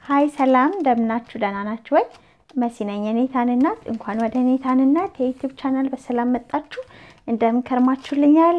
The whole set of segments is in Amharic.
ሀይ ሰላም እንደምናችሁ ደህና ናችሁ ወይ? መሲ ነኝ የኔታን እናት። እንኳን ወደ ኔታን እናት የዩቲዩብ ቻናል በሰላም መጣችሁ። እንደምን ከርማችሁልኛል?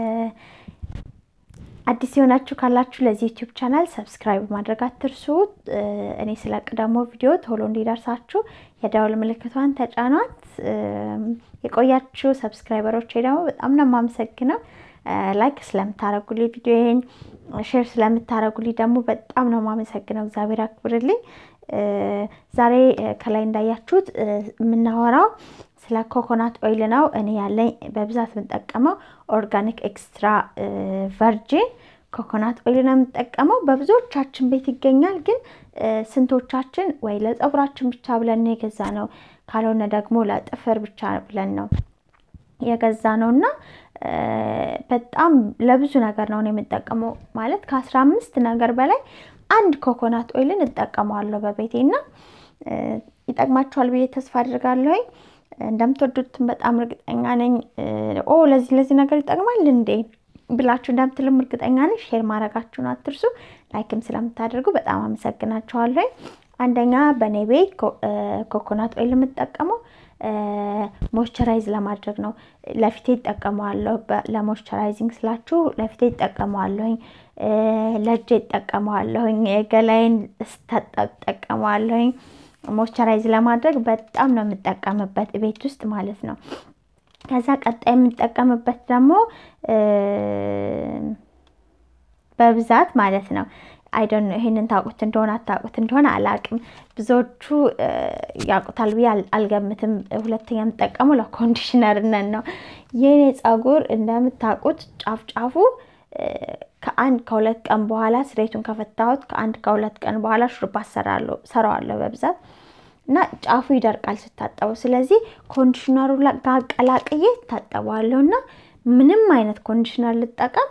አዲስ የሆናችሁ ካላችሁ ለዚህ ዩቲዩብ ቻናል ሰብስክራይብ ማድረግ አትርሱ። እኔ ስለቅ ደግሞ ቪዲዮ ቶሎ እንዲደርሳችሁ የደወል ምልክቷን ተጫኗት። የቆያችሁ ሰብስክራይበሮች ደግሞ በጣም ነው የማመሰግነው። ላይክ ስለምታደርጉልኝ ቪዲዮዬን ሼር ስለምታደርጉልኝ ደግሞ በጣም ነው የማመሰግነው። እግዚአብሔር አክብርልኝ። ዛሬ ከላይ እንዳያችሁት የምናወራው ስለ ኮኮናት ኦይል ነው። እኔ ያለኝ በብዛት የምጠቀመው ኦርጋኒክ ኤክስትራ ቨርጂን ኮኮናት ኦይል ነው የምጠቀመው። በብዙዎቻችን ቤት ይገኛል። ግን ስንቶቻችን ወይ ለፀጉራችን ብቻ ብለን ነው የገዛ ነው፣ ካልሆነ ደግሞ ለጥፍር ብቻ ብለን ነው የገዛ ነው እና በጣም ለብዙ ነገር ነው የምጠቀመው። ማለት ከአስራ አምስት ነገር በላይ አንድ ኮኮናት ኦይልን እጠቀመዋለሁ በቤቴ እና ይጠቅማችኋል ብዬ ተስፋ አድርጋለሁኝ። እንደምትወዱትም በጣም እርግጠኛ ነኝ። ኦ ለዚህ ለዚህ ነገር ይጠቅማል እንዴ ብላችሁ እንደምትልም እርግጠኛ ነኝ። ሼር ማድረጋችሁን አትርሱ። ላይክም ስለምታደርጉ በጣም አመሰግናችኋለሁ። አንደኛ በእኔ ቤት ኮኮናት ኦይል የምጠቀመው ሞይስቸራይዝ ለማድረግ ነው። ለፊቴ ይጠቀመዋለሁ። ለሞይስቸራይዚንግ ስላችሁ ለፊቴ ይጠቀመዋለሁኝ፣ ለእጄ ይጠቀመዋለሁኝ፣ ገላይን ስታጠብ ይጠቀመዋለሁኝ። ሞይስቸራይዝ ለማድረግ በጣም ነው የምጠቀምበት ቤት ውስጥ ማለት ነው። ከዛ ቀጣይ የምጠቀምበት ደግሞ በብዛት ማለት ነው አይደን ይሄንን ታውቁት እንደሆነ አታውቁት እንደሆነ አላውቅም። ብዙዎቹ ያውቁታል ብዬ አልገምትም። ሁለተኛ የምጠቀመው ለኮንዲሽነርነት ነው። የኔ ፀጉር እንደምታውቁት ጫፍ ጫፉ ከአንድ ከሁለት ቀን በኋላ ስሬቱን ከፈታሁት ከአንድ ከሁለት ቀን በኋላ ሹሩባ ሰራዋለሁ በብዛት እና ጫፉ ይደርቃል ስታጠበው። ስለዚህ ኮንዲሽነሩ ጋር ቀላቅዬ ታጠበዋለሁ እና ምንም አይነት ኮንዲሽነር ልጠቀም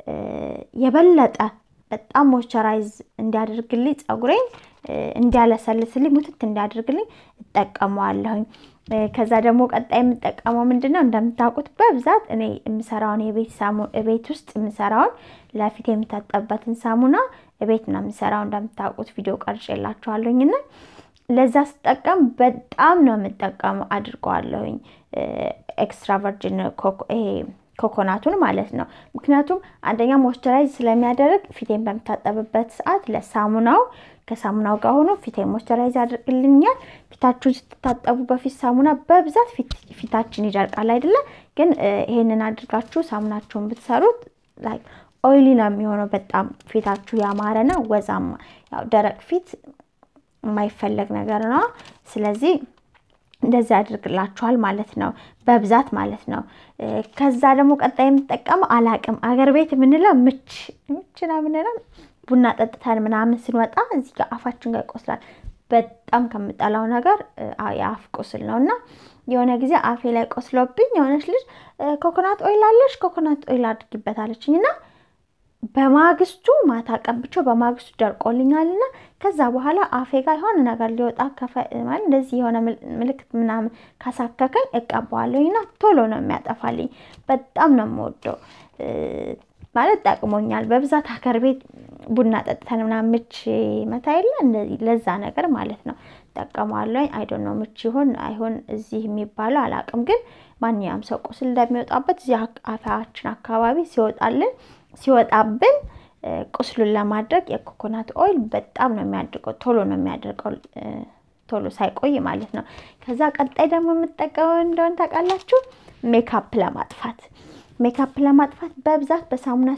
የበለጠ በጣም ሞይስቸራይዝ እንዲያደርግልኝ ፀጉሬን እንዲያለሰልስልኝ ሙትት እንዲያደርግልኝ እጠቀመዋለሁኝ። ከዛ ደግሞ ቀጣይ የምጠቀመው ምንድን ነው? እንደምታውቁት በብዛት እኔ የምሰራውን የቤት ውስጥ የምሰራውን ለፊት የምታጠብበትን ሳሙና ቤት ነው የምሰራው። እንደምታውቁት ቪዲዮ ቀርጬላችኋለሁኝ እና ለዛ ስጠቀም በጣም ነው የምጠቀመው አድርገዋለሁኝ ኤክስትራ ቨርጂን ይሄ ኮኮናቱን ማለት ነው። ምክንያቱም አንደኛ ሞይስቸራይዝ ስለሚያደርግ ፊቴን በምታጠብበት ሰዓት ለሳሙናው ከሳሙናው ጋር ሆኖ ፊቴን ሞይስቸራይዝ ያደርግልኛል። ፊታችሁን ስትታጠቡ በፊት ሳሙና በብዛት ፊታችን ይደርቃል አይደለ? ግን ይሄንን አድርጋችሁ ሳሙናችሁን ብትሰሩት ላይ ኦይሊ ነው የሚሆነው። በጣም ፊታችሁ ያማረና ወዛማ። ያው ደረቅ ፊት የማይፈለግ ነገር ነው። ስለዚህ እንደዚህ ያደርግላችኋል ማለት ነው፣ በብዛት ማለት ነው። ከዛ ደግሞ ቀጣይ የምጠቀመው አላቅም አገር ቤት የምንለው ምች ምች ነው የምንለው ቡና ጠጥተን ምናምን ስንወጣ እዚህ ጋር አፋችን ጋር ይቆስላል። በጣም ከምጠላው ነገር የአፍ ቁስል ነው እና የሆነ ጊዜ አፌ ላይ ቆስሎብኝ የሆነች ልጅ ኮኮናት ኦይል አለሽ ኮኮናት ኦይል አድርጊበታለችኝ እና በማግስቱ ማታ ቀብቼው በማግስቱ ደርቆልኛል እና ከዛ በኋላ አፌ ጋር የሆነ ነገር ሊወጣ ማለት እንደዚህ የሆነ ምልክት ምናምን ካሳከከኝ እቀባዋለሁ እና ቶሎ ነው የሚያጠፋልኝ። በጣም ነው የምወደው ማለት ጠቅሞኛል። በብዛት ሀገር ቤት ቡና ጠጥተን ምናምን ምች መታ የለ እንደዚህ ለዛ ነገር ማለት ነው ጠቀመዋለሁ። አይዶን ነው ምች ይሁን አይሁን እዚህ የሚባለው አላውቅም፣ ግን ማንኛውም ሰው ቁስል እንደሚወጣበት እዚህ አፋችን አካባቢ ሲወጣልን ሲወጣብን ቁስሉን ለማድረግ የኮኮናት ኦይል በጣም ነው የሚያድርገው። ቶሎ ነው የሚያደርገው፣ ቶሎ ሳይቆይ ማለት ነው። ከዛ ቀጣይ ደግሞ የምጠቀመው እንደሆነ ታውቃላችሁ፣ ሜካፕ ለማጥፋት ሜካፕ ለማጥፋት በብዛት በሳሙና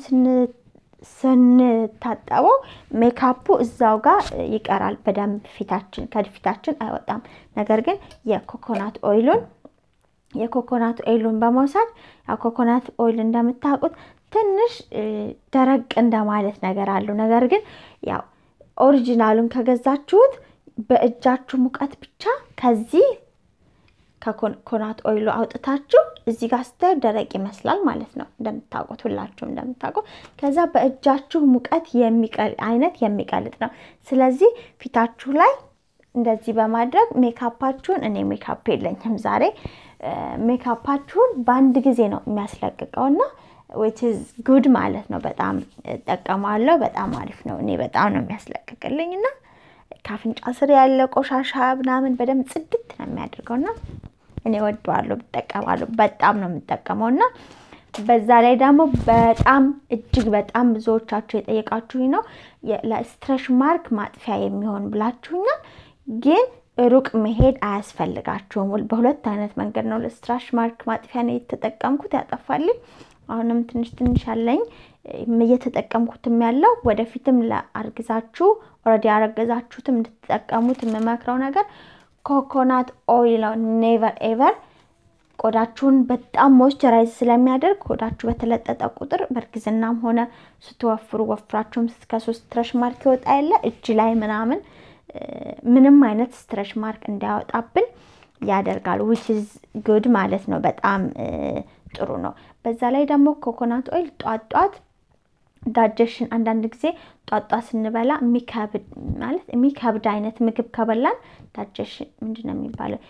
ስንታጠበው ሜካፑ እዛው ጋር ይቀራል በደንብ ፊታችን ከፊታችን አይወጣም። ነገር ግን የኮኮናት ኦይሉን የኮኮናት ኦይሉን በመውሰድ ያው ኮኮናት ኦይል እንደምታውቁት ትንሽ ደረቅ እንደማለት ነገር አለው። ነገር ግን ያው ኦሪጂናሉን ከገዛችሁት በእጃችሁ ሙቀት ብቻ ከዚህ ከኮኮናት ኦይሉ አውጥታችሁ እዚህ ጋር ስታዩ ደረቅ ይመስላል ማለት ነው። እንደምታውቁት ሁላችሁም እንደምታውቁት ከዛ በእጃችሁ ሙቀት አይነት የሚቀልጥ ነው። ስለዚህ ፊታችሁ ላይ እንደዚህ በማድረግ ሜካፓችሁን እኔ ሜካፕ የለኝም ዛሬ ሜካፓችሁን በአንድ ጊዜ ነው የሚያስለቅቀውና ዊች ኢዝ ጉድ ማለት ነው። በጣም እጠቀማለሁ። በጣም አሪፍ ነው። እኔ በጣም ነው የሚያስለቅቅልኝ እና ከአፍንጫ ስር ያለ ቆሻሻ ምናምን በደንብ ጽድት ነው የሚያደርገውና እኔ ወደዋለሁ፣ ብጠቀማለሁ። በጣም ነው የምጠቀመው እና በዛ ላይ ደግሞ በጣም እጅግ በጣም ብዙዎቻችሁ የጠየቃችሁኝ ነው ለስትረሽ ማርክ ማጥፊያ የሚሆን ብላችሁኛል። ግን ሩቅ መሄድ አያስፈልጋችሁም። በሁለት አይነት መንገድ ነው ለስትራሽ ማርክ ማጥፊያ ነው የተጠቀምኩት፣ ያጠፋልኝ። አሁንም ትንሽ ትንሽ አለኝ እየተጠቀምኩትም ያለው ወደፊትም ለአርግዛችሁ ኦልሬዲ ያረገዛችሁትም እንድትጠቀሙት የምመክረው ነገር ኮኮናት ኦይል ነው። ኔቨር ኤቨር ቆዳችሁን በጣም ሞይስቸራይዝ ስለሚያደርግ ቆዳችሁ በተለጠጠ ቁጥር በእርግዝናም ሆነ ስትወፍሩ ወፍራችሁም እስከ ሶስት ስትረሽ ማርክ ይወጣ የለ እጅ ላይ ምናምን ምንም አይነት ስትረሽ ማርክ እንዳያወጣብን ያደርጋል። ዊች ኢዝ ጉድ ማለት ነው። በጣም ጥሩ ነው። በዛ ላይ ደግሞ ኮኮናት ኦይል ጧት ጧት ዳጀሽን አንዳንድ ጊዜ ጧጧ ስንበላ የሚከብድ ማለት የሚከብድ አይነት ምግብ ከበላን ዳጀሽን ምንድን ነው የሚባለው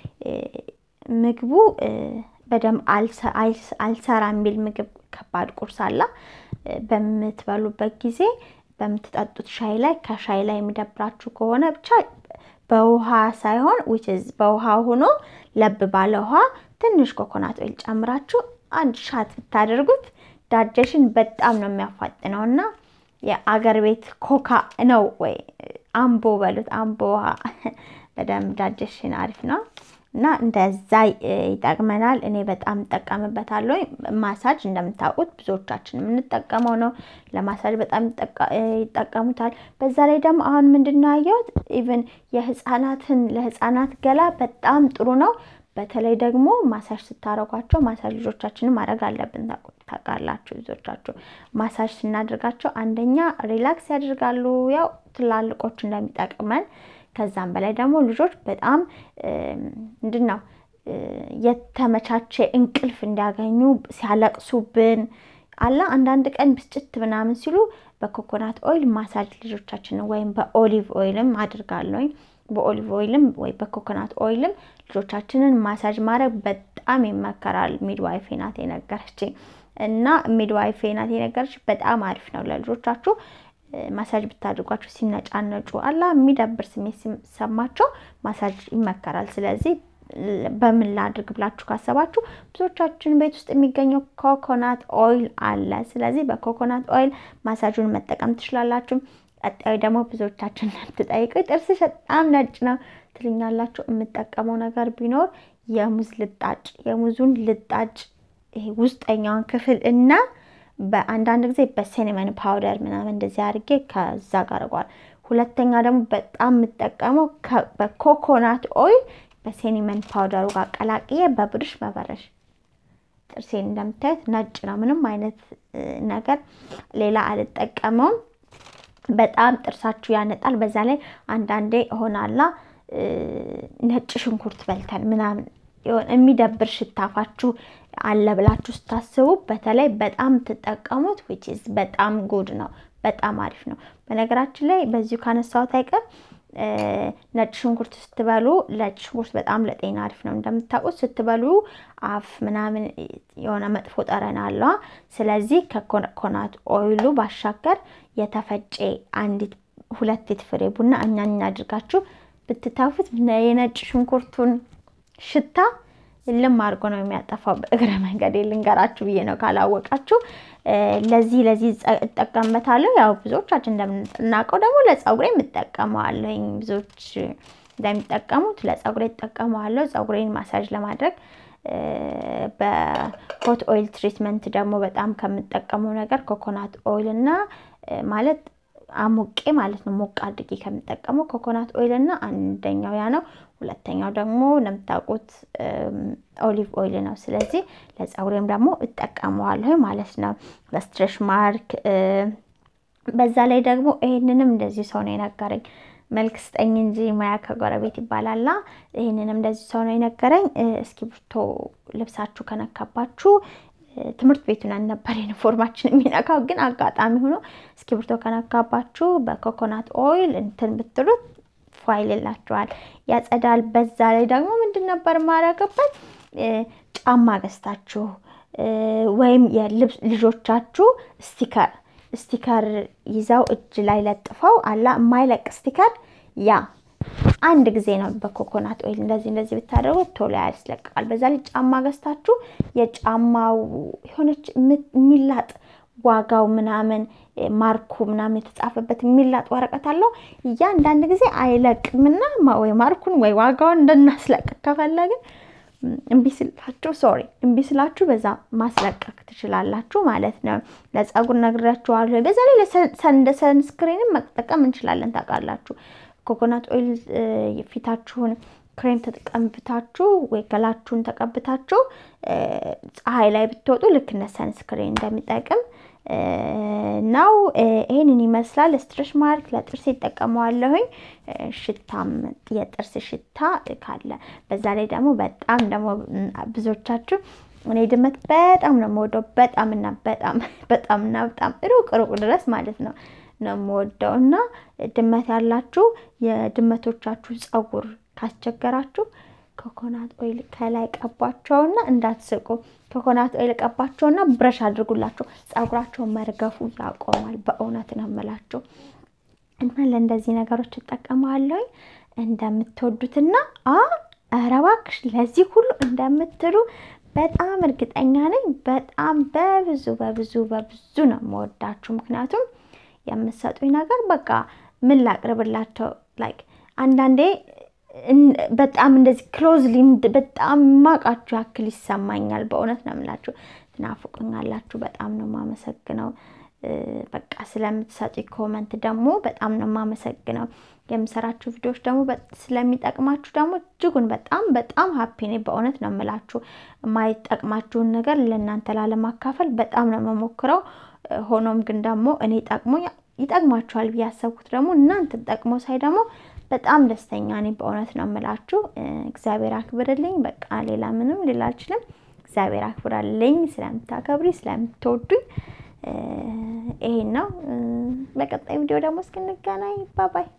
ምግቡ በደንብ አልሰራ የሚል ምግብ ከባድ ቁርስ አላ በምትበሉበት ጊዜ በምትጠጡት ሻይ ላይ ከሻይ ላይ የሚደብራችሁ ከሆነ ብቻ በውሃ ሳይሆን ዊችዝ በውሃ ሆኖ ለብ ባለ ውሃ ትንሽ ኮኮናት ኦይል ጨምራችሁ አንድ ሻት ብታደርጉት ዳጀሽን በጣም ነው የሚያፋጥነው እና የአገር ቤት ኮካ ነው ወይ አምቦ በሉት አምቦ ውሃ በደንብ ዳጀሽን አሪፍ ነው እና እንደዛ ይጠቅመናል። እኔ በጣም እጠቀምበታለሁ። ማሳጅ እንደምታውቁት ብዙዎቻችን የምንጠቀመው ነው። ለማሳጅ በጣም ይጠቀሙታል። በዛ ላይ ደግሞ አሁን ምንድን ነው ያየሁት ኢቨን የህፃናትን ለህፃናት ገላ በጣም ጥሩ ነው። በተለይ ደግሞ ማሳጅ ስታረጓቸው ማሳጅ ልጆቻችንን ማድረግ አለብን። ታውቃላችሁ ልጆቻችሁ ማሳጅ ስናደርጋቸው አንደኛ ሪላክስ ያደርጋሉ፣ ያው ትላልቆች እንደሚጠቅመን ከዛም በላይ ደግሞ ልጆች በጣም ምንድን ነው የተመቻቸ እንቅልፍ እንዲያገኙ ሲያለቅሱብን አላ አንዳንድ ቀን ብስጭት ምናምን ሲሉ በኮኮናት ኦይል ማሳጅ ልጆቻችንን ወይም በኦሊቭ ኦይልም አድርጋለሁኝ በኦሊቭ ኦይልም ወይ በኮኮናት ኦይልም ልጆቻችንን ማሳጅ ማድረግ በጣም ይመከራል። ሚድዋይፌ ናት የነገረችኝ እና ሚድዋይፌ ናት የነገረች በጣም አሪፍ ነው ለልጆቻችሁ ማሳጅ ብታድርጓቸው ሲነጫነጩ አላ የሚደብር ስሜት ሲሰማቸው ማሳጅ ይመከራል። ስለዚህ በምን ላድርግ ብላችሁ ካሰባችሁ ብዙዎቻችን ቤት ውስጥ የሚገኘው ኮኮናት ኦይል አለ። ስለዚህ በኮኮናት ኦይል ማሳጁን መጠቀም ትችላላችሁ። ቀጣዩ ደግሞ ብዙዎቻችን ትጠይቁ ጥርስሽ በጣም ነጭ ነው ትልኛላችሁ። የምጠቀመው ነገር ቢኖር የሙዝ ልጣጭ የሙዙን ልጣጭ ይሄ ውስጠኛውን ክፍል እና በአንዳንድ ጊዜ በሴኒመን ፓውደር ምናምን እንደዚህ አድርጌ ከዛ ጋር አድርጓል። ሁለተኛ ደግሞ በጣም የምጠቀመው በኮኮናት ኦይል በሴኒመን ፓውደሩ ጋር ቀላቅዬ በብርሽ መበረሽ ጥርሴን እንደምታዩት ነጭ ነው። ምንም አይነት ነገር ሌላ አልጠቀመውም። በጣም ጥርሳችሁ ያነጣል። በዛ ላይ አንዳንዴ ሆናላ ነጭ ሽንኩርት በልተን ምናምን የሚደብር ሽታፋችሁ አለ ብላችሁ ስታስቡ በተለይ በጣም ትጠቀሙት ዊች ኢዝ በጣም ጉድ ነው። በጣም አሪፍ ነው። በነገራችን ላይ በዚሁ ካነሳሁት አይቀር ነጭ ሽንኩርት ስትበሉ ነጭ ሽንኩርት በጣም ለጤና አሪፍ ነው። እንደምታውቁት ስትበሉ አፍ ምናምን የሆነ መጥፎ ጠረን አለዋ። ስለዚህ ከኮኮናት ኦይሉ ባሻገር የተፈጨ አንዲት ሁለት ፍሬ ቡና እኛኛ አድርጋችሁ ብትታፉት የነጭ ሽንኩርቱን ሽታ ልም አድርጎ ነው የሚያጠፋው። በእግረ መንገድ ልንገራችሁ ብዬ ነው ካላወቃችሁ። ለዚህ ለዚህ እጠቀምበታለሁ። ያው ብዙዎቻችን እንደምናውቀው ደግሞ ለጸጉሬ የምጠቀመዋለኝ። ብዙዎች እንደሚጠቀሙት ለጸጉሬ እጠቀመዋለሁ። ጸጉሬን ማሳጅ ለማድረግ በሆት ኦይል ትሪትመንት ደግሞ በጣም ከምጠቀመው ነገር ኮኮናት ኦይል እና ማለት አሙቄ ማለት ነው ሞቅ አድርጌ ከምጠቀመው ኮኮናት ኦይል እና አንደኛው ያ ነው። ሁለተኛው ደግሞ እንደምታውቁት ኦሊቭ ኦይል ነው። ስለዚህ ለጸጉሬም ደግሞ እጠቀመዋለሁ ማለት ነው ለስትሬሽ ማርክ። በዛ ላይ ደግሞ ይሄንንም እንደዚህ ሰው ነው የነገረኝ። መልክ ስጠኝ እንጂ ሙያ ከጎረቤት ይባላላ። ይህንንም እንደዚህ ሰው ነው የነገረኝ። እስክሪብቶ ልብሳችሁ ከነካባችሁ ትምህርት ቤቱን ነበር ዩኒፎርማችን የሚነካው፣ ግን አጋጣሚ ሆኖ እስክሪብቶ ከነካባችሁ በኮኮናት ኦይል እንትን ብትሉት ፋይል ይላችኋል፣ ያጸዳል። በዛ ላይ ደግሞ ምንድን ነበር ማድረግበት ጫማ ገዝታችሁ ወይም ልጆቻችሁ ስቲከር ስቲከር ይዘው እጅ ላይ ለጥፈው አላ የማይለቅ ስቲከር ያ አንድ ጊዜ ነው በኮኮናት ኦይል እንደዚህ እንደዚህ ብታደርጉት ቶሎ ያስለቅቃል። በዛ ላይ ጫማ ገዝታችሁ የጫማው የሆነች የሚላጥ ዋጋው ምናምን ማርኩ ምናምን የተጻፈበት የሚላጥ ወረቀት አለው። እያንዳንድ ጊዜ አይለቅምና ወይ ማርኩን ወይ ዋጋውን እንደናስለቅቅ ከፈለግን እምቢ ስላችሁ ሶሪ እምቢ ስላችሁ በዛ ማስለቀቅ ትችላላችሁ ማለት ነው። ለጸጉር ነግራችኋለሁ። በዛ ላይ እንደ ሰንስክሪንም መጠቀም እንችላለን። ታውቃላችሁ ኮኮናት ኦይል ፊታችሁን ክሬም ተቀብታችሁ ወይ ገላችሁን ተቀብታችሁ ፀሐይ ላይ ብትወጡ ልክ እንደ ሰንስክሪን እንደሚጠቅም ነው። ይሄንን ይመስላል። ስትሬች ማርክ ለጥርስ ይጠቀመዋለሁኝ። ሽታም የጥርስ ሽታ ካለ በዛ ላይ ደግሞ በጣም ደግሞ ብዙዎቻችሁ እኔ ድመት በጣም ነው የምወደው። በጣም እና በጣም በጣም እና በጣም ሩቅ ሩቅ ድረስ ማለት ነው ነው የምወደው እና ድመት ያላችሁ የድመቶቻችሁ ፀጉር ካስቸገራችሁ ኮኮናት ኦይል ከላይ ቀባቸውና እንዳትስቁ። ኮኮናት ኦይል ቀባቸውና ብረሽ አድርጉላቸው። ፀጉራቸውን መርገፉ ያቆማል። በእውነት ነው የምላቸው እና ለእንደዚህ ነገሮች እጠቀማለሁ። እንደምትወዱትና ኧረ እባክሽ ለዚህ ሁሉ እንደምትሉ በጣም እርግጠኛ ነኝ። በጣም በብዙ በብዙ በብዙ ነው የምወዳችሁ። ምክንያቱም የምትሰጡኝ ነገር በቃ ምን ላቅርብላቸው ላይክ አንዳንዴ በጣም እንደዚህ ክሎዝሊ በጣም ማቃችሁ ያክል ይሰማኛል። በእውነት ነው የምላችሁ። ትናፍቁኛላችሁ። በጣም ነው የማመሰግነው። በቃ ስለምትሰጡ ኮመንት ደግሞ በጣም ነው የማመሰግነው። የምሰራችሁ ቪዲዮዎች ደግሞ ስለሚጠቅማችሁ ደግሞ እጅጉን በጣም በጣም ሀፒ ነኝ። በእውነት ነው የምላችሁ። የማይጠቅማችሁን ነገር ለእናንተ ላለማካፈል በጣም ነው የምሞክረው። ሆኖም ግን ደግሞ እኔ ጠቅሞ ይጠቅማችኋል ብዬ ያሰብኩት ደግሞ እናንተ ጠቅሞ ሳይ ደግሞ በጣም ደስተኛ ነኝ። በእውነት ነው የምላችሁ። እግዚአብሔር አክብርልኝ። በቃ ሌላ ምንም ሌላ አልችልም። እግዚአብሔር አክብራልኝ። ስለምታከብሪ ስለምትወዱኝ ይሄን ነው። በቀጣይ ቪዲዮ ደግሞ እስክንገናኝ ባባይ